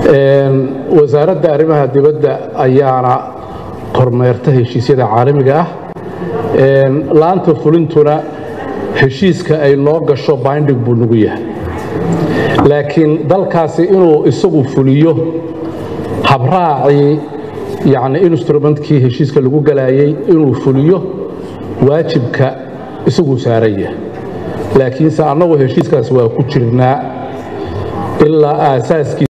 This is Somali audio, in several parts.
wasaaradda arrimaha dibadda ayaana kormeerta heshiisyada caalamiga ah laanta fulintuna heshiiska ay noo gasho binding buu nagu yahay laakiin dalkaasi inuu isagu fuliyo habraacii yacni instrumentkii heshiiska lagu galayay inuu fuliyo waajibka isaguu saaran yahay laakiinse annagu heshiiskaas waa ku jirnaa ilaa aasaaskii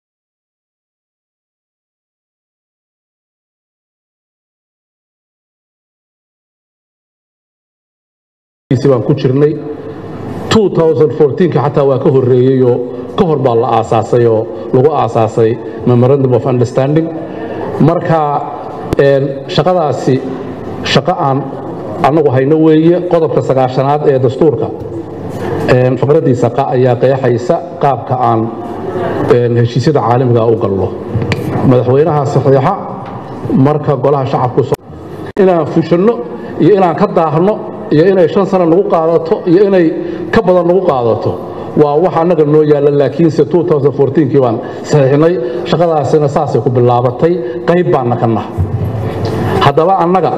baan ku jirnay xataa waa ka horeeyeyoo ka hor baa la aasaasay oo lagu aasaasay memorandum of understanding marka shaqadaasi shaqo aan annagu hayno weeye qodobka sagaashanaad ee dastuurka faqradiisa qa ayaa qeexaysa qaabka aan heshiisyada caalamiga u galno madaxweynaha saxiixa marka golaha shacabku inaan fushanno iyo inaan ka daahno iyo inay shan sano nagu qaadato iyo inay ka badan nagu qaadato waa wax annaga noo yaalla laakiinse kii baan saxiixnay shaqadaasina saasay ku bilaabatay qayb baanna ka naha haddaba annaga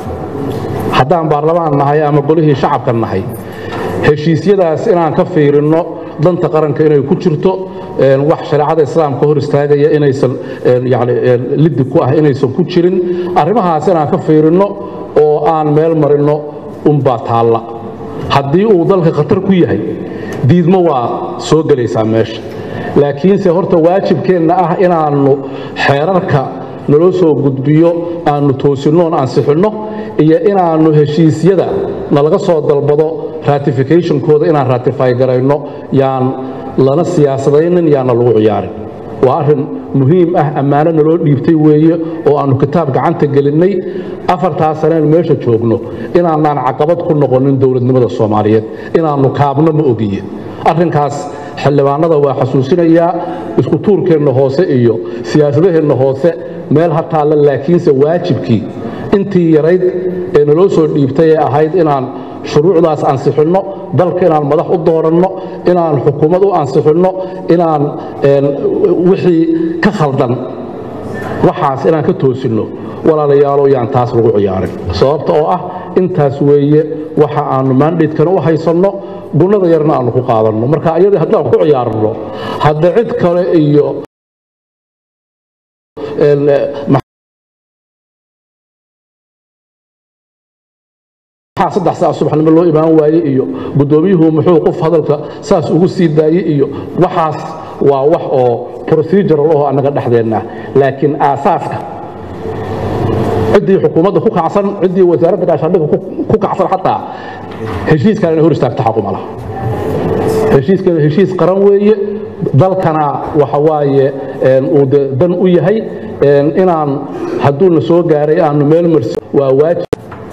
haddaan baarlamaan nahay ama golihii shacabka nahay heshiisyadaas inaan ka fiirinno danta qaranka inay ku jirto wax shareecada islaamka hor istaagaya inaysan yani liddi ku ah inaysan ku jirin arrimahaas inaan ka fiirinno oo aan meel marinno unbaa taalla haddii uu dalka khatar ku yahay diidmo waa soo gelaysaa meesha laakiinse horta waajibkeenna ah inaannu xeerarka naloo soo gudbiyo aannu toosinnoon ansixinno iyo inaannu heshiisyada nalaga soo dalbado ratificationkooda inaan ratify garayno yaan lana siyaasadaynin yaana lagu ciyaarin waa arrin muhiim ah ammaano naloo dhiibtay weeye oo aannu kitaab gacanta gelinnay afartaa saneen meesha joogno inaanaan caqabad ku noqonin dowladnimada soomaaliyeed inaannu kaabno ma ogiye arrinkaas xildhibaanada waa xasuusinayaa isku tuurkeenna hoose iyo siyaasadaheenna hoose meel ha taalla laakiinse waajibkii intii yarayd ee naloo soo dhiibtay ee ahayd inaan shuruucdaas ansixinno dalka inaan madax u dooranno inaan xukuumad u ansixinno inaan wixii ka khaldan waxaas inaan ka toosinno walaalayaalo yaan taas lagu ciyaarin sababta oo ah intaas weeye waxa aannu maandhaydkana u haysanno gunnada yarna aannu ku qaadanno marka ayadii haddaan ku ciyaarno hadda cid kale iyo saddex saac subaxnimo loo imaan waaye iyo guddoomiyuhu muxuu qof hadalka saas ugu sii daayey iyo waxaas waa wax oo procedural oo annaga dhexdeenna laakiin aasaaska ciddii xukuumadda ku kacsan ciddii wasaaradda gaashaandhigga ku kacsan xataa heshiiskan inay hor istaagto xaquma laha heshiiskana heshiis qaran weeye dalkana waxa waaye uu de dan u yahay inaan hadduuna soo gaaray aanu meel marsi waa waajib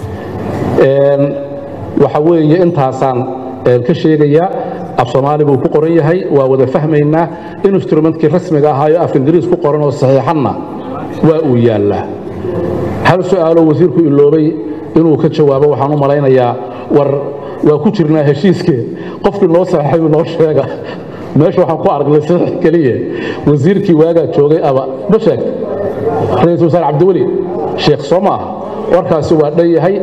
waxa weeye intaasaan ka sheegayaa af soomaali buu ku qoran yahay waa wada fahmaynaa instrumentkii rasmiga ahaayo af ingiriis ku qoran oo saxiixanna waa uu yaallaa hal su'aaloo wasiirku iloobay inuu ka jawaabo waxaan u malaynayaa war waa ku jirnaa heshiiskee qofkii noo saxeexay noo sheega meesha waxaan ku aragnay saxiix keliya wasiirkii waagaa joogay aba ma sheeg ra-iisul wasaare cabdiweli sheekh soo maaha warkaasi waa dhan yahay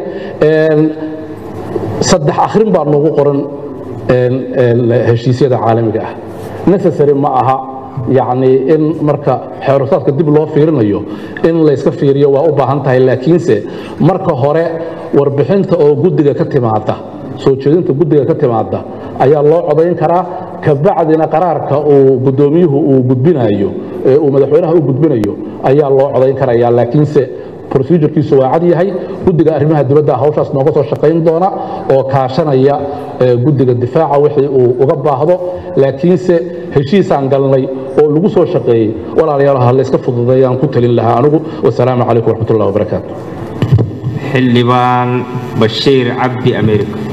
saddex akhrin baa noogu qoran heshiisyada caalamiga ah necessary ma aha yacni in marka xeerusaadka dib loo fiirinayo in layska fiiriyo waa u baahan tahay laakiinse marka hore warbixinta oo guddiga ka timaada soo jeedinta guddiga ka timaada ayaa loo codayn karaa kabacdina qaraarka uu guddoomiyuhu uu gudbinayo ee uu madaxweynaha u gudbinayo ayaa loo codayn karaya laakiinse procedurkiisu waa cad yahay guddiga arrimaha dibadda hawshaas nooga soo shaqayn doona oo kaashanaya guddiga difaaca wixii uu uga baahdo laakiinse heshiisaan galnay oo lagu soo shaqeeyey walaalayaal ha layska fududeeyaan ku talin lahaa anigu wasalaamu calaykum waraxmatullahi wabarakaatu xildhibaan bashiir cabdi america